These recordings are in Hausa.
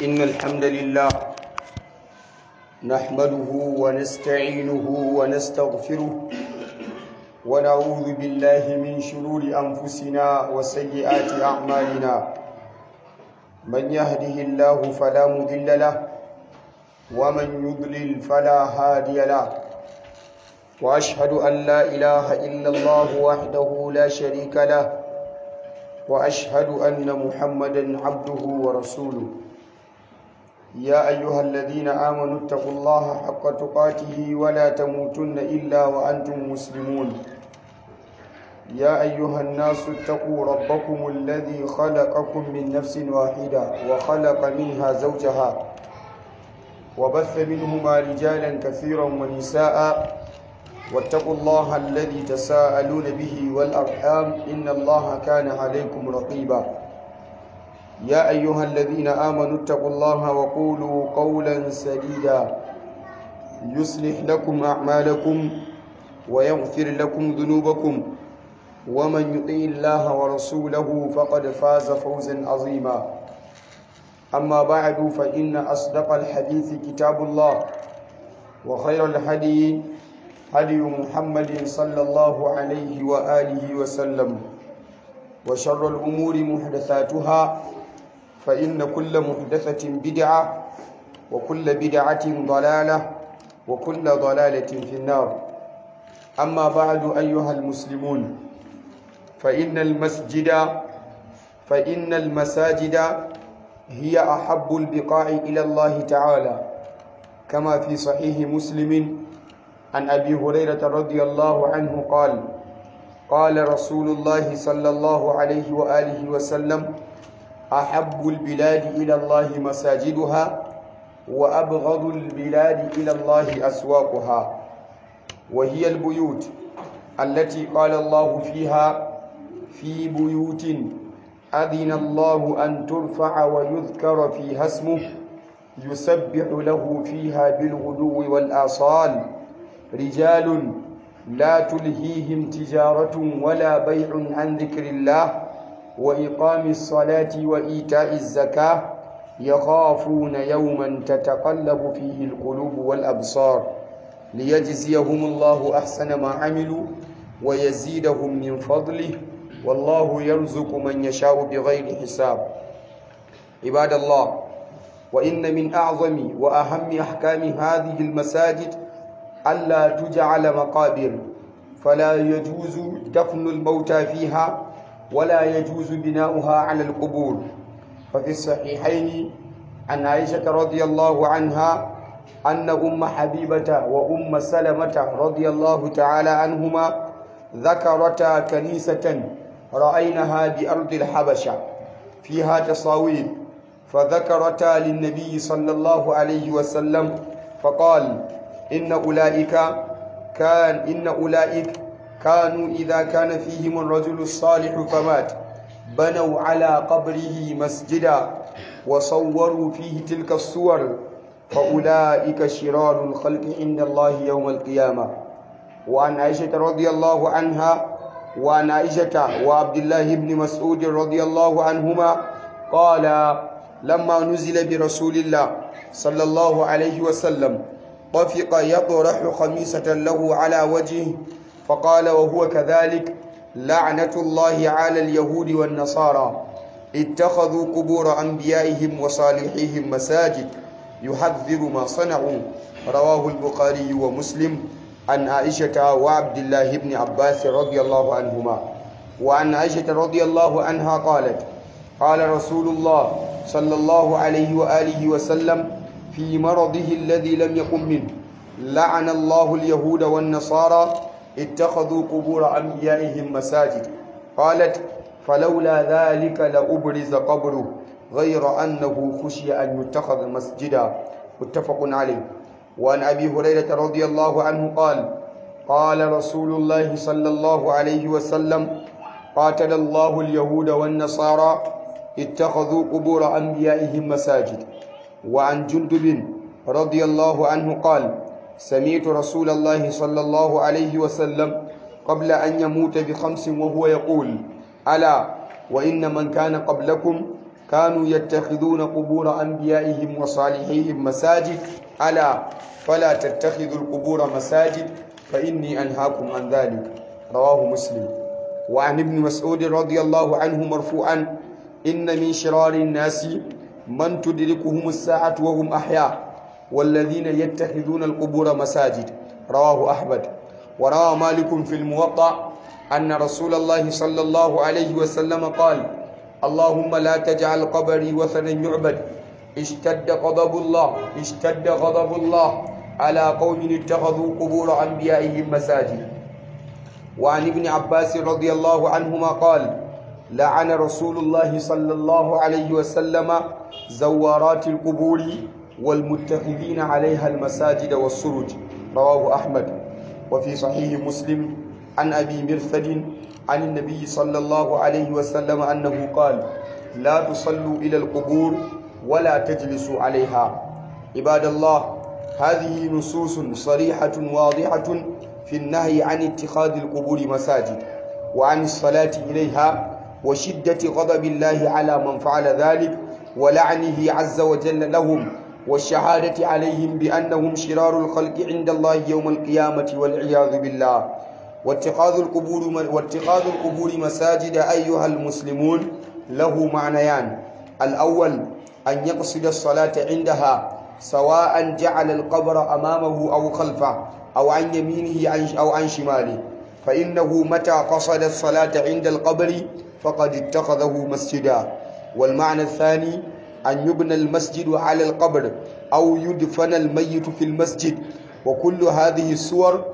إن الحمد لله نحمده ونستعينه ونستغفره ونعوذ بالله من شرور أنفسنا وسيئات أعمالنا من يهده الله فلا مضل له ومن يضلل فلا هادي له وأشهد أن لا إله إلا الله وحده لا شريك له وأشهد أن محمدا عبده ورسوله يا أيها الذين آمنوا اتقوا الله حق تقاته ولا تموتن إلا وأنتم مسلمون يا أيها الناس اتقوا ربكم الذي خلقكم من نفس واحدة وخلق منها زوجها وبث منهما رجالا كثيرا ونساء واتقوا الله الذي تساءلون به والأرحام إن الله كان عليكم رقيبا يا أيها الذين آمنوا اتقوا الله وقولوا قولا سديدا يصلح لكم أعمالكم ويغفر لكم ذنوبكم ومن يطيع الله ورسوله فقد فاز فوزا عظيما أما بعد فإن أصدق الحديث كتاب الله وخير الهدي هدي محمد صلى الله عليه وآله وسلم وشر الأمور محدثاتها فإن كل محدثة بدعة وكل بدعة ضلالة وكل ضلالة في النار أما بعد أيها المسلمون فإن المسجد فإن المساجد هي أحب البقاع إلى الله تعالى كما في صحيح مسلم عن أبي هريرة رضي الله عنه قال قال رسول الله صلى الله عليه وآله وسلم أحب البلاد إلى الله مساجدها وأبغض البلاد إلى الله أسواقها وهي البيوت التي قال الله فيها في بيوت أذن الله أن ترفع ويذكر فيها اسمه يسبح له فيها بالغدو والآصال رجال لا تلهيهم تجارة ولا بيع عن ذكر الله وإقام الصلاة وإيتاء الزكاة يخافون يوما تتقلب فيه القلوب والأبصار ليجزيهم الله أحسن ما عملوا ويزيدهم من فضله والله يرزق من يشاء بغير حساب عباد الله وإن من أعظم وأهم أحكام هذه المساجد ألا تجعل مقابر فلا يجوز دفن الموتى فيها ولا يجوز بناؤها على القبور ففي الصحيحين عن عائشة رضي الله عنها أن أم حبيبة وأم سلمة رضي الله تعالى عنهما ذكرتا كنيسة رأينها بأرض الحبشة فيها تصاوير فذكرتا للنبي صلى الله عليه وسلم فقال إن أولئك كان إن أولئك كانوا إذا كان فيهم الرجل الصالح فمات بنوا على قبره مسجدا وصوروا فيه تلك الصور فأولئك شرار الخلق عند الله يوم القيامة وعن عائشة رضي الله عنها وعن عائشة وعبد الله بن مسعود رضي الله عنهما قال لما نزل برسول الله صلى الله عليه وسلم طفق يطرح خميسة له على وجهه فقال وهو كذلك لعنة الله على اليهود والنصارى اتخذوا قبور أنبيائهم وصالحيهم مساجد يحذر ما صنعوا رواه البخاري ومسلم عن عائشة وعبد الله بن عباس رضي الله عنهما وعن عائشة رضي الله عنها قالت قال رسول الله صلى الله عليه وآله وسلم في مرضه الذي لم يقم منه لعن الله اليهود والنصارى اتخذوا قبور أنبيائهم مساجد قالت فلولا ذلك لأبرز قبره غير أنه خشي أن يتخذ مسجدا متفق عليه وعن أبي هريرة رضي الله عنه قال قال رسول الله صلى الله عليه وسلم قاتل الله اليهود والنصارى اتخذوا قبور أنبيائهم مساجد وعن جندب رضي الله عنه قال سمعت رسول الله صلى الله عليه وسلم قبل أن يموت بخمس وهو يقول ألا وإن من كان قبلكم كانوا يتخذون قبور أنبيائهم وصالحيهم مساجد ألا فلا تتخذوا القبور مساجد فإني أنهاكم عن ذلك رواه مسلم وعن ابن مسعود رضي الله عنه مرفوعا إن من شرار الناس من تدركهم الساعة وهم أحياء والذين يتخذون القبور مساجد رواه أحمد وروى مالك في الموطأ أن رسول الله صلى الله عليه وسلم قال اللهم لا تجعل قبري وثنا يعبد اشتد غضب الله اشتد غضب الله على قوم اتخذوا قبور أنبيائهم مساجد وعن ابن عباس رضي الله عنهما قال لعن رسول الله صلى الله عليه وسلم زوارات القبور والمتخذين عليها المساجد والسرج رواه أحمد وفي صحيح مسلم عن أبي مرثد عن النبي صلى الله عليه وسلم أنه قال لا تصلوا إلى القبور ولا تجلسوا عليها عباد الله هذه نصوص صريحة واضحة في النهي عن اتخاذ القبور مساجد وعن الصلاة إليها وشدة غضب الله على من فعل ذلك ولعنه عز وجل لهم والشهادة عليهم بأنهم شرار الخلق عند الله يوم القيامة والعياذ بالله واتخاذ القبور واتخاذ القبور مساجد أيها المسلمون له معنيان الأول أن يقصد الصلاة عندها سواء جعل القبر أمامه أو خلفه أو عن يمينه أو عن شماله فإنه متى قصد الصلاة عند القبر فقد اتخذه مسجدا والمعنى الثاني أن يبنى المسجد على القبر أو يدفن الميت في المسجد وكل هذه الصور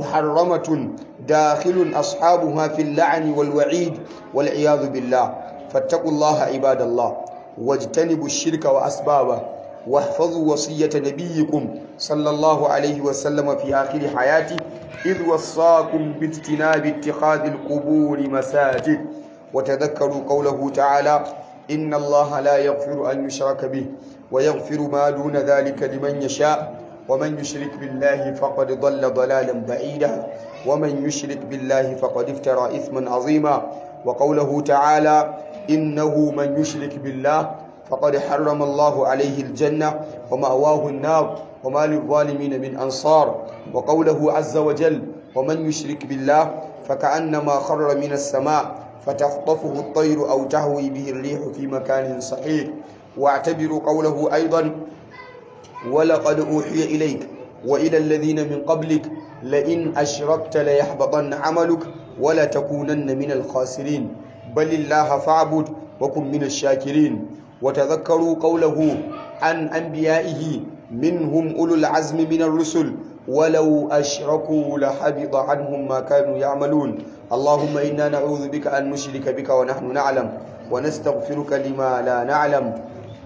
محرمة داخل أصحابها في اللعن والوعيد والعياذ بالله فاتقوا الله عباد الله واجتنبوا الشرك وأسبابه واحفظوا وصية نبيكم صلى الله عليه وسلم في آخر حياته إذ وصاكم باجتناب اتخاذ القبور مساجد وتذكروا قوله تعالى إن الله لا يغفر أن يشرك به ويغفر ما دون ذلك لمن يشاء ومن يشرك بالله فقد ضل ضلالا بعيدا ومن يشرك بالله فقد افترى إثما عظيما وقوله تعالى إنه من يشرك بالله فقد حرم الله عليه الجنة ومأواه النار وما للظالمين من أنصار وقوله عز وجل ومن يشرك بالله فكأنما خر من السماء فتخطفه الطير أو تهوي به الريح في مكان صحيح واعتبروا قوله أيضا ولقد أوحي إليك وإلى الذين من قبلك لئن أشركت ليحبطن عملك ولتكونن من الخاسرين بل الله فاعبد وكن من الشاكرين وتذكروا قوله عن أنبيائه منهم أولو العزم من الرسل ولو أشركوا لحبط عنهم ما كانوا يعملون اللهم إنا نعوذ بك أن نشرك بك ونحن نعلم ونستغفرك لما لا نعلم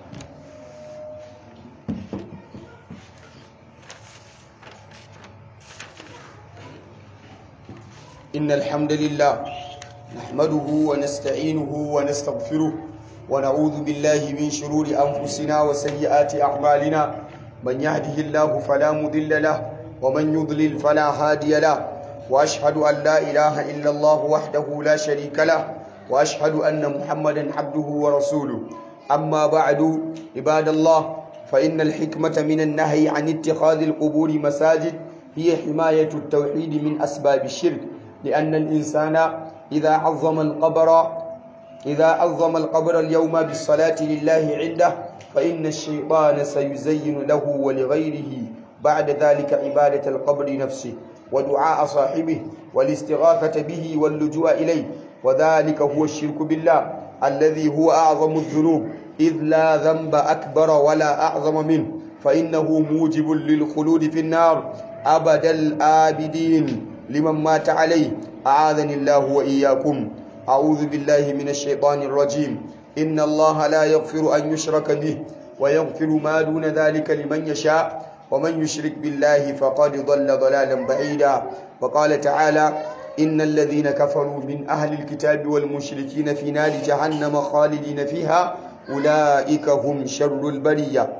إن الحمد لله نحمده ونستعينه ونستغفره ونعوذ بالله من شرور أنفسنا وسيئات أعمالنا من يهده الله فلا مضل له ومن يضلل فلا هادي له وأشهد أن لا إله إلا الله وحده لا شريك له وأشهد أن محمدا عبده ورسوله أما بعد عباد الله فإن الحكمة من النهي عن اتخاذ القبور مساجد هي حماية التوحيد من أسباب الشرك لأن الإنسان إذا عظم القبر إذا عظم القبر اليوم بالصلاة لله عنده فإن الشيطان سيزين له ولغيره بعد ذلك عبادة القبر نفسه ودعاء صاحبه والاستغاثة به واللجوء إليه وذلك هو الشرك بالله الذي هو أعظم الذنوب إذ لا ذنب أكبر ولا أعظم منه فإنه موجب للخلود في النار أبد الآبدين لمن مات عليه أعاذني الله وإياكم أعوذ بالله من الشيطان الرجيم إن الله لا يغفر أن يشرك به ويغفر ما دون ذلك لمن يشاء ومن يشرك بالله فقد ضل ضلالا بعيدا وقال تعالى إن الذين كفروا من أهل الكتاب والمشركين في نار جهنم خالدين فيها أولئك هم شر البرية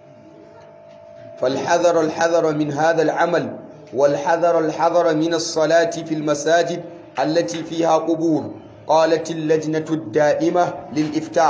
فالحذر الحذر من هذا العمل والحذر الحذر من الصلاة في المساجد التي فيها قبور قالت اللجنة الدائمة للإفتاء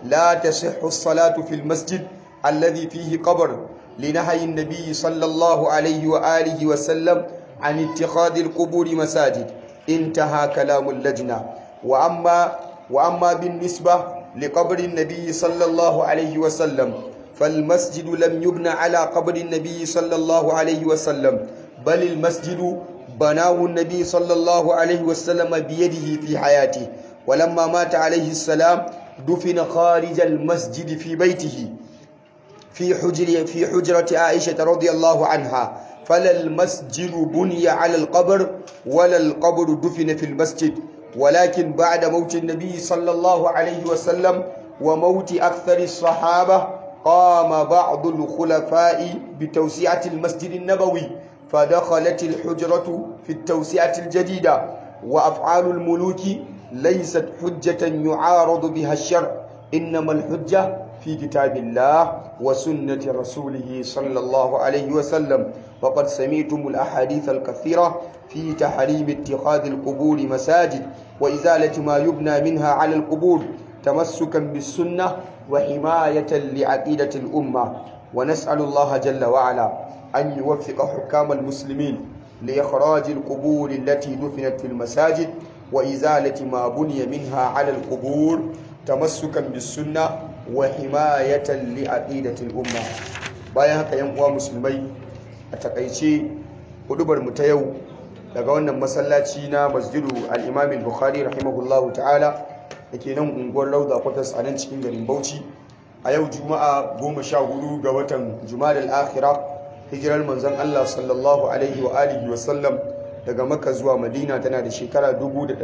لا تصح الصلاة في المسجد الذي فيه قبر لنهي النبي صلى الله عليه وآله وسلم عن اتخاذ القبور مساجد انتهى كلام اللجنة وأما, وأما بالنسبة لقبر النبي صلى الله عليه وسلم فالمسجد لم يبنى على قبر النبي صلى الله عليه وسلم بل المسجد بناه النبي صلى الله عليه وسلم بيده في حياته ولما مات عليه السلام دفن خارج المسجد في بيته في حجر في حجرة عائشة رضي الله عنها فلا المسجد بني على القبر ولا القبر دفن في المسجد ولكن بعد موت النبي صلى الله عليه وسلم وموت أكثر الصحابة قام بعض الخلفاء بتوسعة المسجد النبوي فدخلت الحجرة في التوسعة الجديدة وأفعال الملوك ليست حجة يعارض بها الشرع إنما الحجة في كتاب الله وسنة رسوله صلى الله عليه وسلم وقد سمعتم الأحاديث الكثيرة في تحريم اتخاذ القبور مساجد وإزالة ما يبنى منها على القبور تمسكا بالسنة وحماية لعقيدة الأمة ونسأل الله جل وعلا أن يوفق حكام المسلمين لإخراج القبور التي دفنت في المساجد وإزالة ما بني منها على القبور تمسكا بالسنة وحماية لعقيدة الأمة bayan haka yan uwa musulmai a takaice hudubar mu ta yau daga wannan masallaci na masjidu al-imam al-bukhari rahimahullahu ta'ala dake nan unguwar Lauda Kwatas a nan cikin garin Bauchi a yau juma'a 14 ga watan Jumadal akhirah hijirar manzon Allah sallallahu alaihi wa alihi wa sallam daga Makka zuwa Madina tana da shekara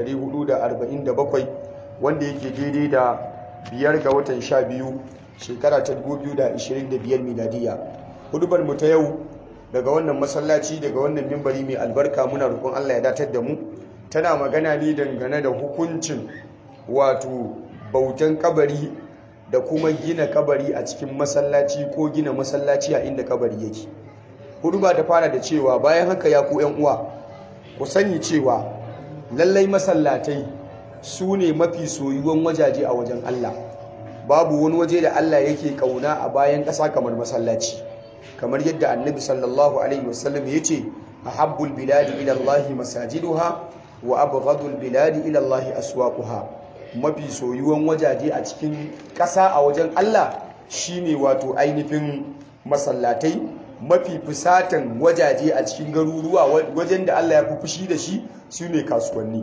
1447 wanda yake daidai da biyar ga watan 12 shekara ta 2025 miladiya hudubar mu ta yau daga wannan masallaci daga wannan mimbari mai albarka muna roƙon Allah ya datar da mu tana magana ne dangane da hukuncin wato bautan kabari da kuma gina kabari a cikin masallaci ko gina masallaci a inda kabari yake hudu ba ta fara da cewa bayan haka ya ku yan uwa ku sani cewa lallai masallatai su ne mafi soyuwan wajaje a wajen Allah babu wani waje da Allah yake kauna a bayan ƙasa kamar masallaci kamar yadda annabi sallallahu alaihi wasallam ya ce ahabbul biladi ila Allah masajiduha wa abghadul biladi ila Allah aswaquha mafi soyuwan wajaje a cikin ƙasa a wajen Allah shine wato ainihin masallatai mafi fusatan wajaje a cikin garuruwa wajen da Allah ya fi fushi da shi su ne kasuwanni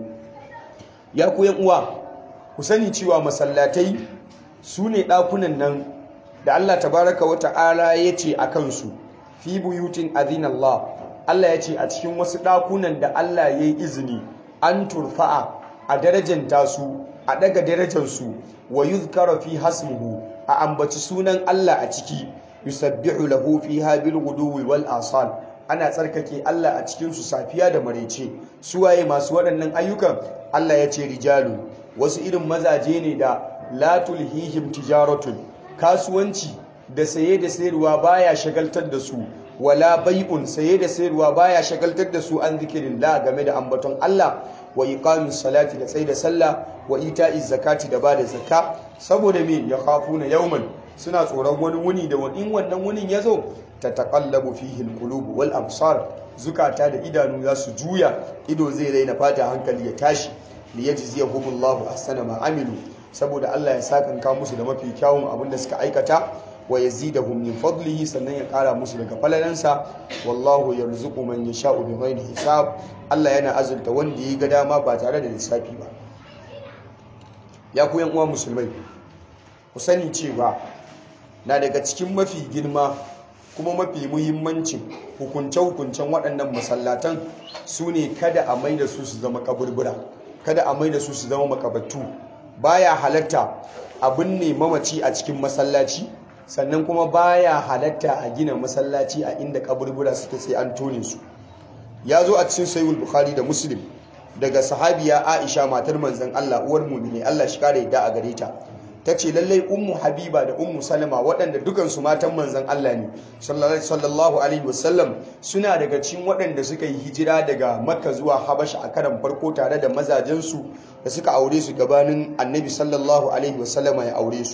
ya ku uwa ku sani cewa masallatai su ne ɗakunan nan da Allah tabaraka wa ta'ala ya ce a kansu fi buyutin azin Allah Allah ya ce a cikin wasu ɗakunan da Allah ya yi izini an turfa'a a darajanta su a daga darajarsu wa yuzkara fi hasmuhu a ambaci sunan Allah a ciki yusabbihu lahu fiha bil ghuduwi wal asal ana tsarkake Allah a cikin su safiya da marece suwaye masu waɗannan ayyukan Allah ya ce rijalu wasu irin mazaje ne da la tulhihim tijaratun kasuwanci da saye da sayarwa baya shagaltar da su wala bai'un saye da sayarwa baya shagaltar da su an zikirillah game da ambaton Allah wa iqamis salati da tsaida sallah wa ita'iz zakati da bada zakka saboda me ya khafuna yawman suna tsoron wani wuni da in wannan wunin yazo tataqallabu fihi alqulub wal absar zukata da idanu za su juya ido zai raina fata hankali ya tashi li yajziyahumullahu ahsana ma amilu saboda Allah ya sakanka musu da mafi kyawun abin da suka aikata wa yazidahum min fadlihi sannan ya kara musu daga falalansa wallahu yarzuqu man yasha'u bighairi hisab Allah yana azurta wanda ya ga dama ba tare da lissafi ba ya ku yan uwa musulmai ku sani cewa na daga cikin mafi girma kuma mafi muhimmancin hukunce-hukuncen waɗannan masallatan su ne kada a mai da su su zama kaburbura kada a mai da su su zama makabattu baya halatta abin ne mamaci a cikin masallaci sannan kuma baya halatta a gina masallaci a inda kaburbura suke sai an tone su ya zo a cikin sayyid bukhari da muslim daga sahabiya aisha matar manzon Allah uwar mu'mini Allah shi kare yadda a gare ta tace lallai ummu habiba da ummu salama waɗanda dukansu matan manzon Allah ne sallallahu alaihi wasallam suna daga cikin waɗanda suka yi hijira daga makka zuwa habasha a karan farko tare da mazajensu da suka aure su gabanin annabi sallallahu alaihi wasallama ya aure su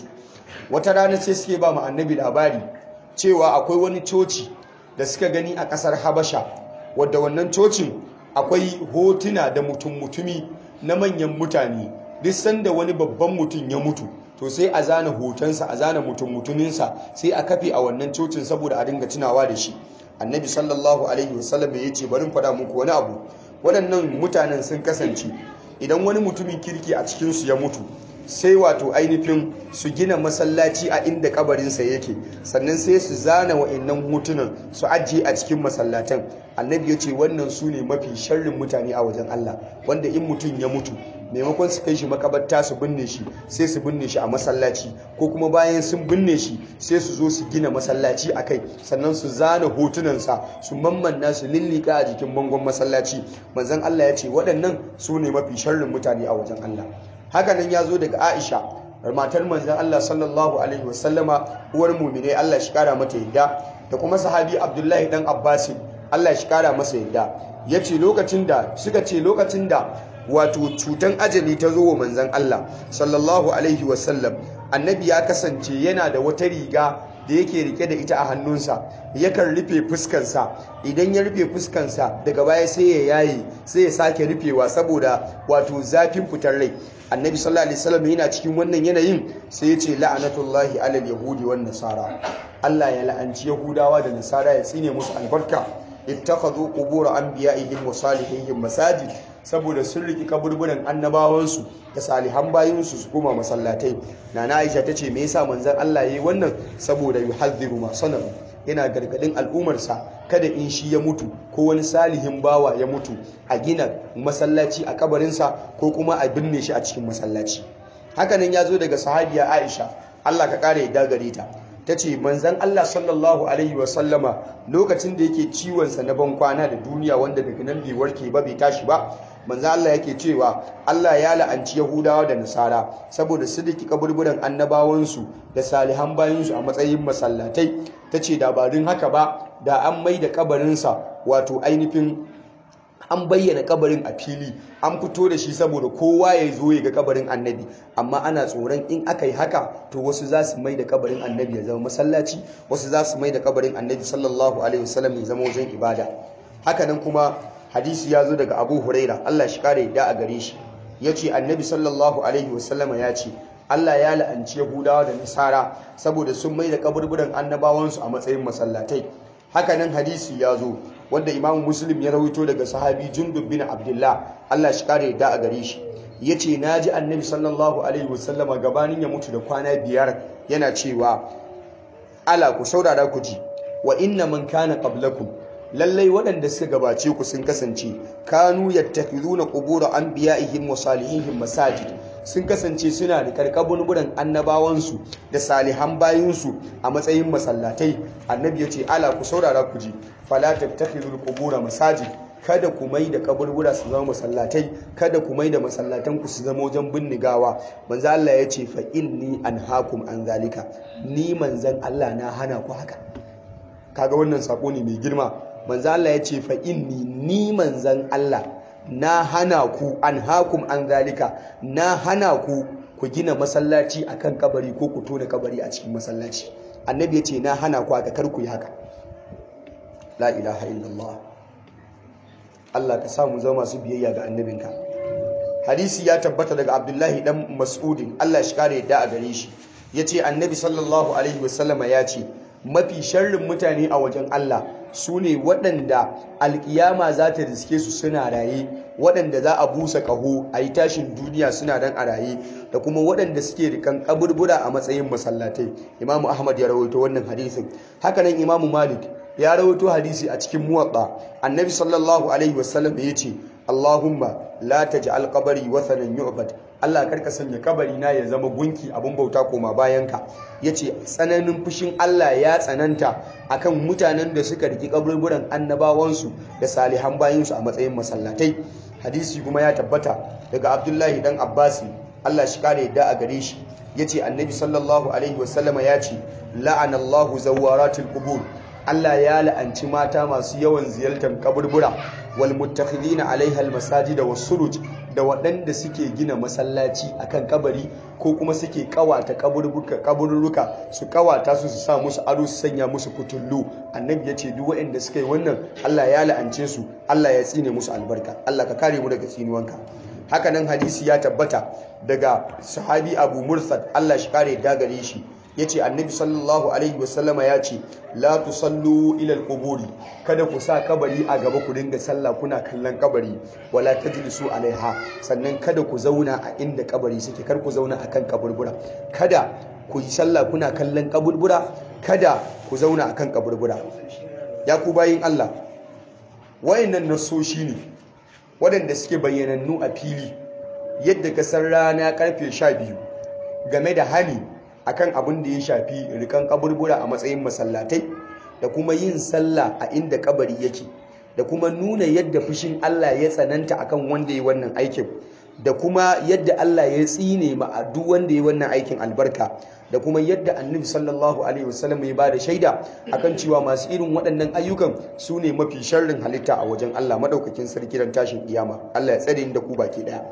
wata rana sai suke ba mu annabi labari cewa akwai wani coci da suka gani a ƙasar habasha wadda wannan cocin akwai hotuna da mutum-mutumi na manyan mutane duk sanda wani babban mutum ya mutu to sai a zana hotonsa a zana mutum-mutuminsa sai a kafe a wannan cocin saboda a dinga tunawa da shi annabi sallallahu alaihi wasallam ya ce bari faɗa muku wani abu waɗannan mutanen sun kasance idan wani mutumin kirki a cikinsu ya mutu sai wato ainihin su gina masallaci a inda kabarinsa yake sannan sai su zana wa'annan hotunan su ajiye a cikin masallatan annabi ya ce wannan su ne mafi sharrin mutane a wajen Allah wanda in mutum ya mutu maimakon su kai shi makabarta su binne shi sai su binne shi a masallaci ko kuma bayan sun binne shi sai su zo su gina masallaci a kai sannan su zana hotunansa su mammanna su lillika a jikin bangon masallaci manzon Allah ya ce waɗannan su ne mafi sharrin mutane a wajen Allah hakanan ya zo daga Aisha matar manzon Allah sallallahu alaihi wasallama uwar mu'mine Allah shi kara mata yadda da kuma sahabi Abdullahi dan Abbas Allah shi kara masa yadda yace lokacin da suka ce lokacin da wato cutan ajali ta zo wa manzon Allah sallallahu alaihi wasallam annabi ya kasance yana da wata riga da yake rike da ita a hannunsa yakan rufe fuskansa idan ya rufe fuskansa daga baya sai ya yaye sai ya sake rufewa saboda wato zafin fitar rai annabi sallallahu alaihi wasallam yana cikin wannan yanayin sai ya ce la'anatullahi alal yahudi wan nasara Allah ya la'anci yahudawa da nasara ya tsine musu albarka ittakhadhu qubur anbiya'ihim wa salihihim masajid saboda sun riki kaburburan annabawansu da salihan bayinsu su kuma masallatai nana Aisha tace me yasa manzon Allah yayi wannan saboda yuhadhiru ma sanahu yana gargadin al'umarsa kada in shi ya mutu ko wani salihin bawa ya mutu a gina masallaci a kabarinsa ko kuma a binne shi a cikin masallaci hakanan ya zo daga sahabiya Aisha Allah ka kare ya gare ta ta ce manzan Allah sallallahu Alaihi wasallama lokacin da yake ciwonsa na ban kwana da duniya wanda daga nan bai warke ba bai tashi ba manzan Allah yake cewa Allah ya la'anci Yahudawa da Nasara saboda su daki kaburburan annabawansu da salihan bayansu a matsayin masallatai ta ce dabarun haka ba da an mai da kabarinsa wato ainihin an bayyana kabarin a fili an fito da shi saboda kowa ya zo ya ga kabarin annabi amma ana tsoron in aka yi haka to wasu za su mai da kabarin annabi ya zama masallaci wasu za su mai da kabarin annabi sallallahu alaihi wasallam ya zama wajen ibada hakanan kuma hadisi ya zo daga abu huraira allah shi kare yadda a gare shi ya ce annabi sallallahu alaihi wasallama ya ce allah ya la'anci yahudawa da nasara saboda sun mai da kaburburan annabawansu a matsayin masallatai hakanan hadisi ya zo wanda imam muslim ya rawaito daga sahabi jundub bin abdullah Allah shi kare da a gare shi yace naji annabi sallallahu alaihi wasallama gabanin ya mutu da kwana biyar yana cewa ala ku saurara ku ji wa inna man kana qablakum lallai waɗanda suka gabace ku sun kasance kanu yattakhizuna qubur anbiya'ihim wa salihihim masajid sun kasance suna da karkabun buran annabawansu da salihan bayinsu a matsayin masallatai annabi ya ce ala ku saurara ku ji fala tattakhizul qubura masajid kada ku mai da kaburbura su zama masallatai kada ku mai da masallatan ku su zama wajen binnigawa manzo Allah ya ce fa inni anhaakum an zalika ni manzan Allah na hana ku haka kaga wannan sako ne mai girma manzo Allah ya ce fa inni ni manzan Allah na hana ku an hakum an zalika na hana ku ku gina masallaci akan kabari ko ku tona kabari a cikin masallaci annabi ya ce na hana ku aka kar ku yi haka la ilaha illallah Allah ka samu zama masu biyayya ga annabinka hadisi ya tabbata daga abdullahi dan mas'udin Allah shi kare yadda a gare shi yace annabi sallallahu alaihi wasallama ya ce mafi sharrin mutane a wajen Allah su ne waɗanda alkiyama za ta riske su suna raye waɗanda za a busa ƙaho a yi tashin duniya suna dan a raye da kuma waɗanda suke rikan kaburbura a matsayin masallatai imamu ahmad ya rawaito wannan hadisin hakanan imamu malik ya rawaito hadisi a cikin muwatta annabi sallallahu alaihi wasallam ya ce allahumma la taj'al qabri wathanan yu'bad Allah karka sanya kabari na ya zama gunki abin bauta koma bayanka yace tsananin fushin Allah ya tsananta akan mutanen da suka riki kaburburan annabawansu da salihan bayinsu a matsayin masallatai hadisi kuma ya tabbata daga Abdullahi dan Abbasi Allah shi kare yadda a gare shi yace annabi sallallahu alaihi wasallama ya ce la'anallahu zawaratul qubur Allah ya la'anci mata masu yawan ziyartar kaburbura wal muttakhidina alaiha al masajida was suruj da waɗanda suke gina masallaci akan kabari ko kuma suke kawata kaburruka su kawata su su sa musu ado su sanya musu kutullu annabi ya ce duk waɗanda suka yi wannan Allah ya la'ance su Allah ya tsine musu albarka Allah ka kare mu daga tsinuwanka hakanan hadisi ya tabbata daga sahabi Abu Mursad Allah shi kare dagare shi yace annabi sallallahu alaihi wasallama ya ce la tusallu ila alquburi kada ku sa kabari a gaba ku dinga sallah kuna kallon kabari wala tajlisu alaiha sannan kada ku zauna a inda kabari suke kar ku zauna akan kaburbura kada ku yi sallah kuna kallon kaburbura kada ku zauna akan kaburbura ya ku bayin Allah wayannan nasoshi ne waɗanda suke bayyanannu a fili yadda kasar rana karfe 12 game da hali akan abin da ya shafi rikan kaburbura a matsayin masallatai da kuma yin sallah a inda kabari yake da kuma nuna yadda fushin Allah ya tsananta akan wanda ya wannan aikin da kuma yadda Allah ya tsine ma a duk wanda ya wannan aikin albarka da kuma yadda annabi sallallahu alaihi wasallam ya bada shaida akan cewa masu irin waɗannan ayyukan su ne mafi sharrin halitta a wajen Allah madaukakin sarki ran tashin kiyama Allah ya tsare ni da ku baki daya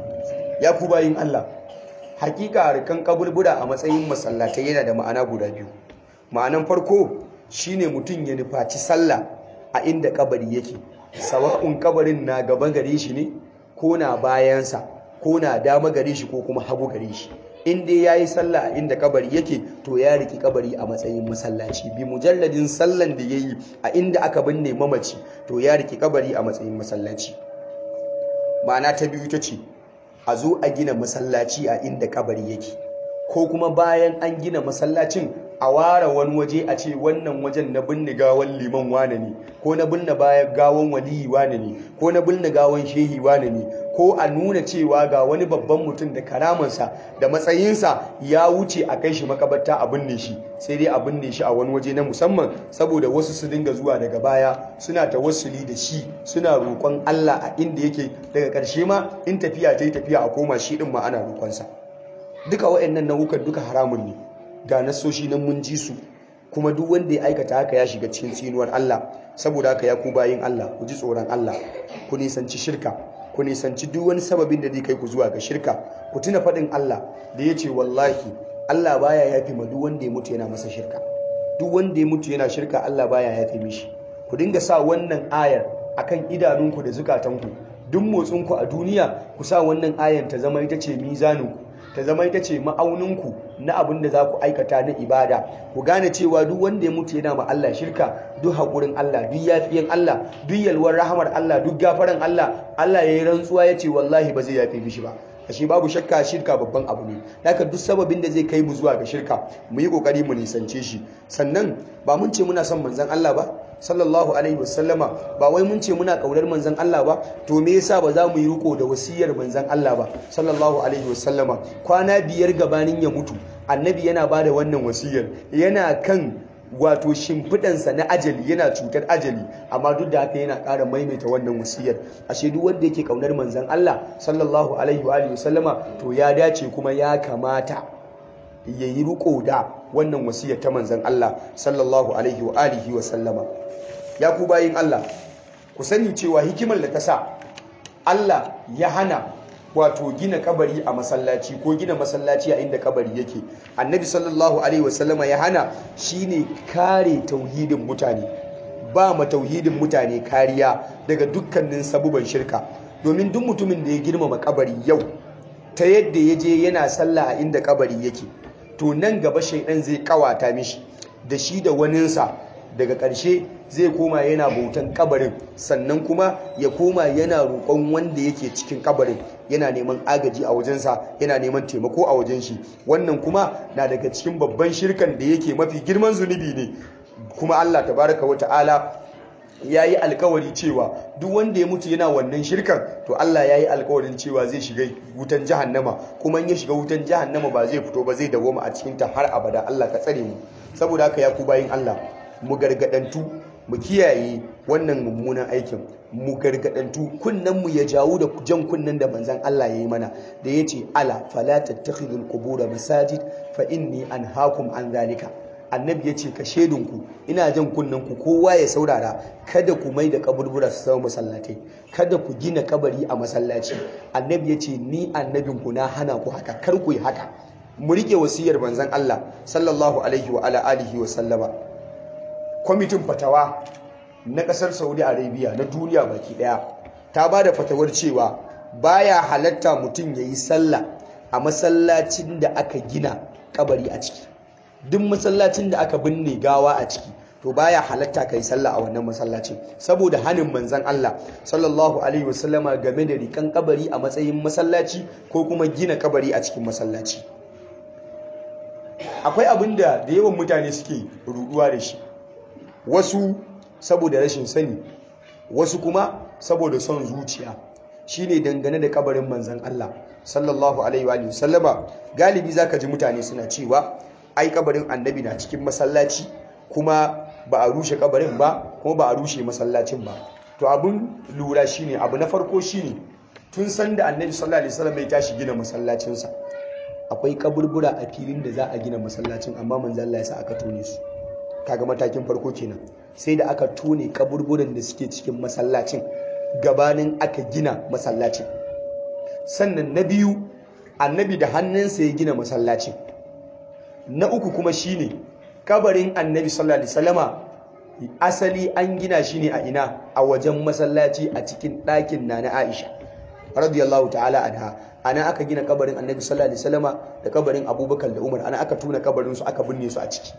ya ku bayin Allah hakika rikan kaburbura a matsayin masallatai yana da ma'ana guda biyu ma'anan farko shine mutum ya nufaci sallah a inda kabari yake sawa'un kabarin na gaba gare shi ne ko na bayansa ko na dama gare shi ko kuma hagu gare shi in dai yayi sallah a inda kabari yake to ya riki kabari a matsayin masallaci bi mujalladin sallan da yayi a inda aka binne mamaci to ya riki kabari a matsayin masallaci ma'ana ta biyu ta ce a zo a gina masallaci a inda kabari yake ko kuma bayan an gina masallacin a ware wani waje a ce wannan wajen na binne gawan liman wane ne ko na binne bayan gawan waliyi wane ne ko na binne gawan shehi wane ne ko a nuna cewa ga wani babban mutum da karamansa da matsayinsa ya wuce a kai shi makabarta a binne shi sai dai a binne shi a wani waje na musamman saboda wasu su dinga zuwa daga baya suna tawassuli da shi suna roƙon Allah a inda yake daga ƙarshe ma in tafiya ta yi tafiya a koma shi ɗin ma ana roƙonsa duka waɗannan nau'ukan duka haramun ne ga nasoshi nan mun ji su kuma duk wanda ya aikata haka ya shiga cikin tsinuwar Allah saboda haka ya ku bayin Allah ku ji tsoron Allah ku nisanci shirka ku nisanci duk wani sababin da zai kai ku zuwa ga shirka ku tuna faɗin Allah da ya ce wallahi Allah baya yafi ma duk wanda ya mutu yana masa shirka duk wanda ya mutu yana shirka Allah baya yafi mishi ku dinga sa wannan ayar akan idanunku da zukatanku duk motsinku a duniya ku sa wannan ayar ta zama ita ce mizaninku ta zama ita ce ma'auninku na abin da za ku aikata na ibada ku gane cewa duk wanda ya mutu yana ma Allah shirka duk haƙurin Allah duk yafiyan Allah duk yalwar rahamar Allah duk gafaran Allah Allah ya yi rantsuwa ya ce wallahi ba zai yafe mishi ba ashe babu shakka shirka babban abu ne haka duk sababin da zai kai mu zuwa ga shirka mu yi kokari mu nisance shi sannan ba mun ce muna son manzon Allah ba sallallahu alaihi wasallama ba wai mun ce muna kaunar manzon Allah ba to me yasa ba za mu yi riko da wasiyar manzon Allah ba sallallahu alaihi wasallama kwana biyar gabanin ya mutu annabi yana bada wannan wasiyar yana kan wato shimfiɗansa na ajali yana cutar ajali amma duk da haka yana ƙara maimaita wannan wasiyar ashe duk wanda yake ƙaunar manzon Allah sallallahu alaihi wa alihi wasallama to ya dace kuma ya kamata ya yi riko da wannan wasiyar ta manzon Allah sallallahu alaihi wa alihi wasallama ya ku bayin Allah ku sani cewa hikimar da ta sa Allah ya hana wato gina kabari a masallaci ko gina masallaci a inda kabari yake annabi sallallahu alaihi wasallama ya hana shine kare tauhidin mutane ba ma tauhidin mutane kariya daga dukkanin sabuban shirka domin duk mutumin da ya girmama kabari yau ta yadda ya je yana sallah a inda kabari yake to nan gaba shaidan zai kawata mishi da shi da waninsa daga ƙarshe zai koma yana bautan kabarin sannan kuma ya koma yana roƙon wanda yake cikin kabarin yana neman agaji a wajensa yana neman taimako a wajen shi wannan kuma na daga cikin babban shirkan da yake mafi girman zunubi ne kuma Allah tabaraka wa ta'ala ya yi alkawari cewa duk wanda ya mutu yana wannan shirkan to Allah ya yi alkawarin cewa zai shiga wutan jahannama kuma in ya shiga wutan jahannama ba zai fito ba zai dawoma a cikinta har abada Allah ka tsare mu saboda haka ya ku bayin Allah mu gargadantu mu kiyaye wannan mummunan aikin mu gargadantu kunnen mu ya jawo da jan kunnen da manzon Allah ya yi mana da yace ala fala tattakhidul qubur masajid fa inni anhaakum an zalika annabi ya ce ka shedinku ina jan kunnen ku kowa ya saurara kada ku mai da kaburbura su zama masallatai kada ku gina kabari a masallaci annabi ya ce ni annabin ku na hana ku haka kar ku yi haka mu rike wasiyar manzon Allah sallallahu alaihi wa ala alihi wa sallama kwamitin fatawa na kasar Saudi Arabia na duniya baki daya ta ba da fatawar cewa baya halatta mutum yayi sallah a masallacin da aka gina kabari a ciki duk masallacin da aka binne gawa a ciki to baya halatta kai sallah a wannan masallacin saboda hanin manzon Allah sallallahu alaihi wasallama game da rikan kabari a matsayin masallaci ko kuma gina kabari a cikin masallaci akwai abin da da yawan mutane suke ruduwa da shi wasu saboda rashin sani wasu kuma saboda son zuciya shine dangane da kabarin manzon Allah sallallahu alaihi wa sallama galibi zaka ji mutane suna cewa ai kabarin annabi na cikin masallaci kuma ba a rushe kabarin ba kuma ba a rushe masallacin ba to abun lura shine abu na farko shine tun san da annabi sallallahu alaihi wasallam ya tashi gina masallacinsa akwai kaburbura a filin da za a gina masallacin amma manzo Allah ya sa aka tone su kaga matakin farko kenan sai da aka tone kaburburan da suke cikin masallacin gabanin aka gina masallacin sannan na biyu annabi da hannunsa ya gina masallacin na uku kuma shine kabarin annabi sallallahu alaihi wasallama asali an gina shi ne a ina a wajen masallaci a cikin ɗakin na na Aisha radiyallahu ta'ala anha ana aka gina kabarin annabi sallallahu alaihi wasallama da kabarin Abubakar da Umar ana aka tuna kabarin su aka binne su a ciki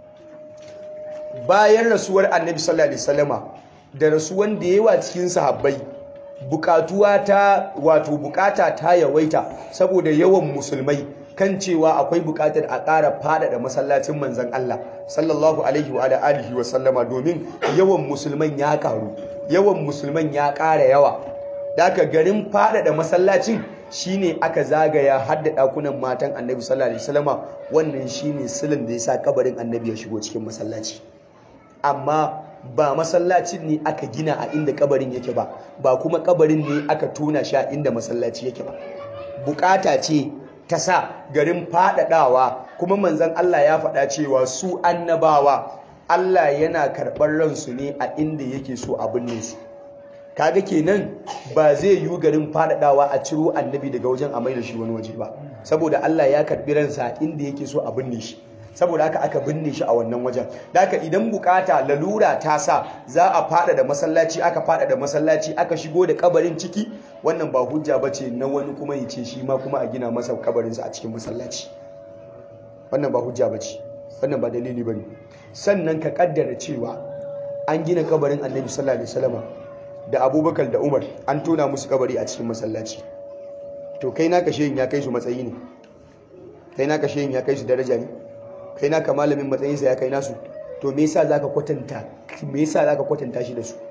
bayan rasuwar annabi sallallahu alaihi wasallama da rasuwan da yawa cikin sahabbai bukatuwa ta wato bukata ta yawaita saboda yawan musulmai kan cewa akwai bukatar a ƙara faɗaɗa masallacin manzan Allah sallallahu alaihi wa alihi wa sallama domin yawan musulman ya ƙaru yawan musulman ya ƙara yawa daga garin faɗaɗa masallacin shine aka zagaya har da ɗakunan matan annabi sallallahu alaihi wasallama wannan shine silin da ya sa kabarin annabi ya shigo cikin masallaci amma ba masallacin ne aka gina a inda kabarin yake ba ba kuma kabarin ne aka tona shi a inda masallaci yake ba bukata ce ta sa garin faɗaɗawa kuma manzan Allah ya faɗa cewa su annabawa Allah yana karɓar ransu ne a inda yake so a binne su kaga kenan ba zai yi garin faɗaɗawa a ciro annabi daga wajen a da shi wani waje ba saboda Allah ya karɓi ransa a inda yake so a binne shi saboda haka aka binne shi a wannan wajen da haka idan bukata lalura ta sa za a fada da masallaci aka fada da masallaci aka shigo da kabarin ciki wannan ba hujja ba ce na wani kuma ya ce shi ma kuma a gina masa kabarinsa a cikin masallaci wannan ba hujja ba ce wannan ba dalili ba ne sannan ka kaddara cewa an gina kabarin annabi sallallahu alaihi wasallam da abubakar da umar an tona musu kabari a cikin masallaci to kai naka shehin ya kai su matsayi ne kai naka shehin ya kai su daraja ne kai naka malamin matsayinsa ya kai nasu to me yasa zaka kwatanta me yasa zaka kwatanta shi da su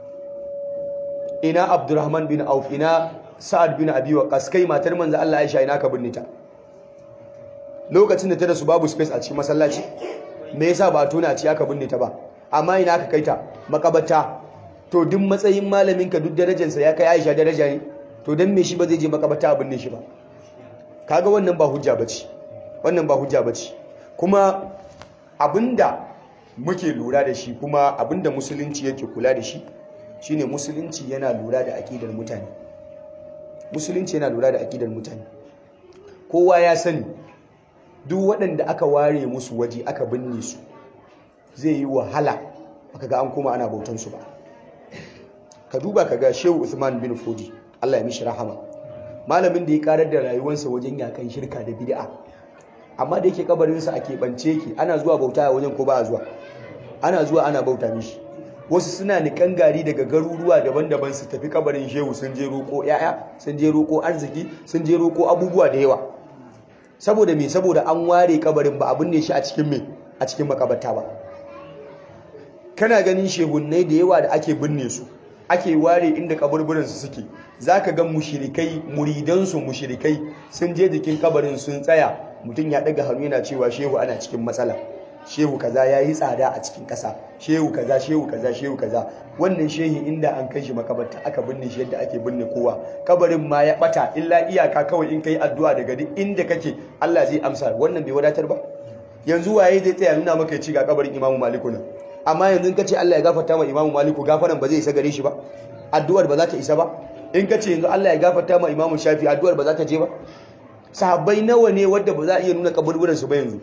ina Abdurrahman bin Auf ina Sa'ad bin Abi Waqqas kai matar manzo Allah Aisha ina ka binne ta lokacin da ta da su babu space a cikin masallaci me yasa ba tona a ci aka binne ta ba amma ina aka kai ta makabarta to duk matsayin malamin ka duk darajarsa ya kai Aisha daraja ne to dan me shi ba zai je makabarta a binne shi ba kaga wannan ba hujja bace wannan ba hujja bace kuma abinda muke lura da shi kuma abinda musulunci yake kula da shi shine musulunci yana lura da akidar mutane musulunci yana lura da akidar mutane kowa ya sani duk waɗanda aka ware musu waje aka binne su zai yi wahala aka ga an koma ana bautan su ba ka duba ka ga shehu usman bin fodi allah ya mishi rahama malamin da ya karar da rayuwarsa wajen yakan shirka da bid'a amma da yake kabarinsa a keɓance yake ana zuwa bauta a wajen ko ba a zuwa ana zuwa ana bauta mishi wasu suna nikan gari daga garuruwa daban-daban su tafi kabarin shehu sun je roƙo yaya sun je roƙo arziki sun je roƙo abubuwa da yawa saboda me saboda an ware kabarin ba abin ne shi a cikin me a cikin makabarta ba kana ganin shehunnai da yawa da ake binne su ake ware inda kaburburan su suke zaka ga mushrikai muridansu mushrikai sun je jikin kabarin sun tsaya mutum ya daga hannu yana cewa shehu ana cikin matsala shehu kaza ya yi tsada a cikin ƙasa shehu kaza shehu kaza shehu kaza wannan shehi inda an kai shi makabarta aka binne shi yadda ake binne kowa kabarin ma ya bata illa iyaka kawai in kai addu'a daga duk inda kake Allah zai amsa wannan bai wadatar ba yanzu waye zai tsaya nuna maka ya ci ga kabarin imamu maliku nan amma yanzu in ka ce Allah ya gafarta ma imamu maliku gafaran ba zai isa gare shi ba addu'ar ba za ta isa ba in ka ce yanzu Allah ya gafarta ma imamu shafi addu'ar ba za ta je ba sahabbai nawa ne wadda ba za a iya nuna kaburburan su ba yanzu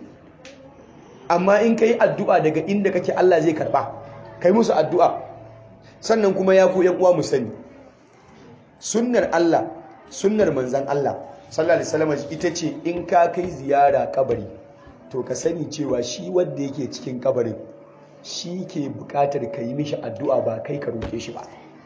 amma in ka yi addu'a daga inda kake Allah zai karba kai musu addu'a sannan kuma ya ku yan uwa mu sani sunnar Allah sunnar manzan Allah sallallahu alaihi wasallam ita ce in ka kai ziyara kabari to ka sani cewa shi wanda yake cikin kabarin shi ke bukatar ka yi mishi addu'a ba kai ka roke shi ba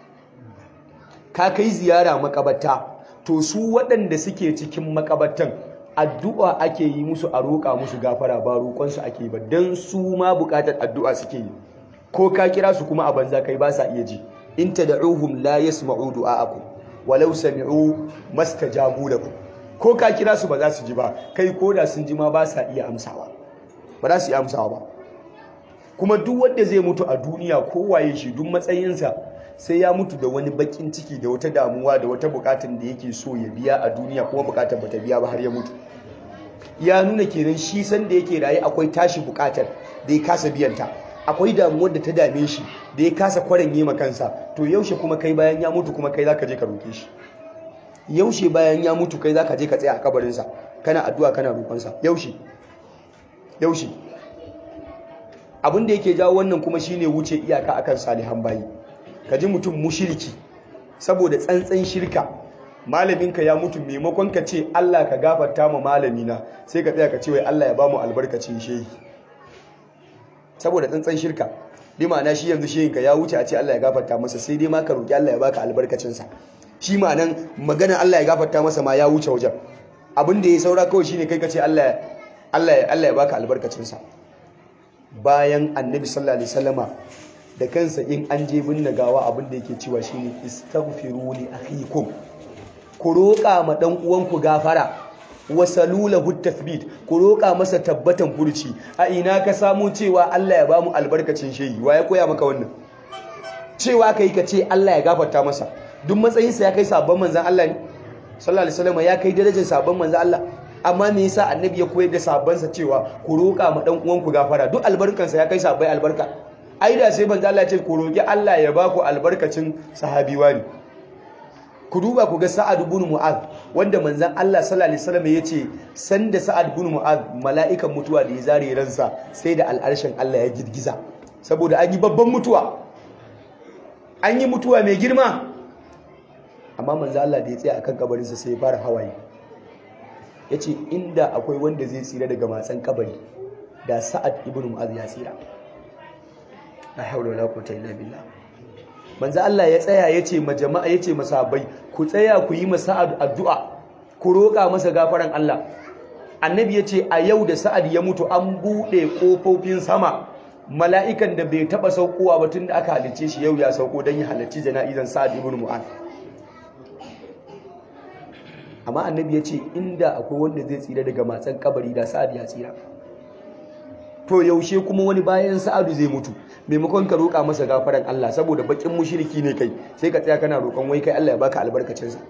ka kai ziyara makabarta to su waɗanda suke cikin makabartan addu'a ake yi musu a roƙa musu gafara ba roƙonsu ake ba don su ma bukatar addu'a suke yi ko ka kira su kuma a banza kai ba sa iya ji in tad'uhum la yasma'u du'a'akum walau sami'u mastajabu lakum ko ka kira su ba za su ji ba kai ko da sun ji ma ba sa iya amsawa ba za su iya amsawa ba kuma duk wanda zai mutu a duniya ko waye shi duk matsayinsa sai ya mutu da wani bakin ciki da wata damuwa da wata bukatun da yake so ya biya a duniya kuma bukatar bata biya ba har ya mutu ya nuna kenan shi san da yake raye akwai tashi bukatar da ya kasa biyanta akwai damuwar da ta dame shi da ya kasa kwarin yi kansa to yaushe kuma kai bayan ya mutu kuma kai zaka je ka roke shi yaushe bayan ya mutu kai zaka je ka tsaya a kabarinsa kana addu'a kana roƙonsa yaushe yaushe abin da yake jawo wannan kuma shine wuce iyaka akan salihan bayi ka ji mutum mushiriki saboda tsantsan shirka malaminka ya mutu maimakon ka ce Allah ka gafarta ma malamina sai ka tsaya ka ce wai Allah ya bamu albarkacin shehi saboda tsantsan shirka bi ma'ana shi yanzu shehinka ya wuce a ce Allah ya gafarta masa sai dai ma ka roki Allah ya baka albarkacinsa shi ma'anan magana Allah ya gafarta masa ma ya wuce wajen abin da ya saura kawai shine kai ka ce Allah Allah Allah ya baka albarkacinsa bayan annabi sallallahu alaihi wasallama da kansa in an je binne gawa abin da yake cewa shine istaghfiru li akhikum ku roƙa ma dan uwanku gafara wasalulahu tathbit ku roƙa masa tabbatan furci a ina ka samu cewa Allah ya bamu albarkacin shehi wa ya koya maka wannan cewa kai ka ce Allah ya gafarta masa duk matsayinsa ya kai sabon manzon Allah ne sallallahu alaihi wasallam ya kai darajar sabon manzon Allah amma me yasa annabi ya koyar da sabansa cewa ku roƙa ma dan uwanku gafara duk albarkansa ya kai sabai albarka ai da sai manzo Allah ya ce ku roki Allah ya baku albarkacin sahabi wani ku duba ku ga Sa'ad ibn Mu'adh wanda manzon Allah sallallahu alaihi wasallam yace sanda Sa'ad ibn Mu'adh mala'ikan mutuwa da ya zare ransa sai da al'arshin Allah ya girgiza saboda an yi babban mutuwa an yi mutuwa mai girma amma manzo Allah da ya tsaya akan kabarinsa sai ya fara hawaye yace inda akwai wanda zai tsira daga matsan kabari da Sa'ad ibn Mu'adh ya tsira la haula wala quwwata illa billah manzo Allah ya tsaya yace ma jama'a yace masahabai ku tsaya ku yi masa addu'a ku roƙa masa gafaran Allah annabi yace a yau da sa'ad ya mutu an bude kofofin sama mala'ikan da bai taba saukowa ba tunda aka halice shi yau ya sauko dan ya halarci jana'izan sa'ad ibn mu'ad amma annabi yace inda akwai wanda zai tsira daga matsan kabari da sa'ad ya tsira to yaushe kuma wani bayan sa'adu zai mutu maimakon ka roƙa masa gafaran Allah saboda bakin mushriki ne kai sai ka tsaya kana roƙon wai kai Allah ya baka albarkacin sa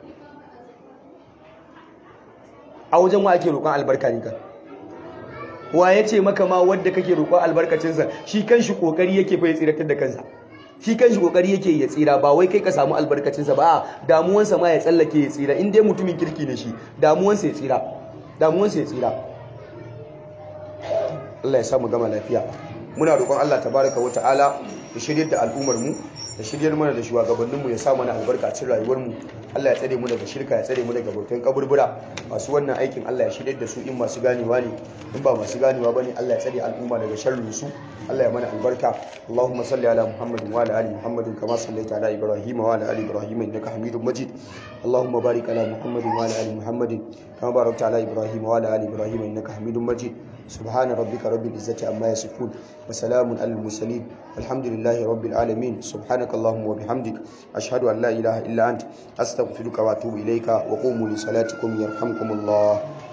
a wajen wa ake roƙon albarka ne kan wa yace maka ma wanda kake roƙon albarkacin sa shi kanshi kokari yake fa ya tsiratar da kansa shi kanshi kokari yake ya tsira ba wai kai ka samu albarkacin sa ba damuwansa ma ya tsallake ya tsira in dai mutumin kirki ne shi damuwansa ya tsira damuwansa ya tsira Allah ya samu gama lafiya muna roƙon Allah tabaraka wa ta'ala ya shiryar da al'ummar mu ya shiryar mana da shugabannin mu ya sa mana albarka cikin rayuwar mu Allah ya tsare mu daga shirka ya tsare mu daga bautan kaburbura masu wannan aikin Allah ya shiryar da su in masu ganewa ne in ba masu ganewa bane Allah ya tsare al'umma daga sharrin su Allah ya mana albarka Allahumma salli ala Muhammadin wa ala ali Muhammadin kama sallaita ala Ibrahim wa ala ali Ibrahim innaka Hamidum Majid Allahumma barik ala Muhammadin wa ala ali Muhammadin kama barakta ala Ibrahim wa ala ali Ibrahim innaka Hamidum Majid سبحان ربك رب العزة عما يصفون وسلام على المرسلين الحمد لله رب العالمين سبحانك اللهم وبحمدك أشهد أن لا إله إلا أنت أستغفرك وأتوب إليك وقوموا لصلاتكم يرحمكم الله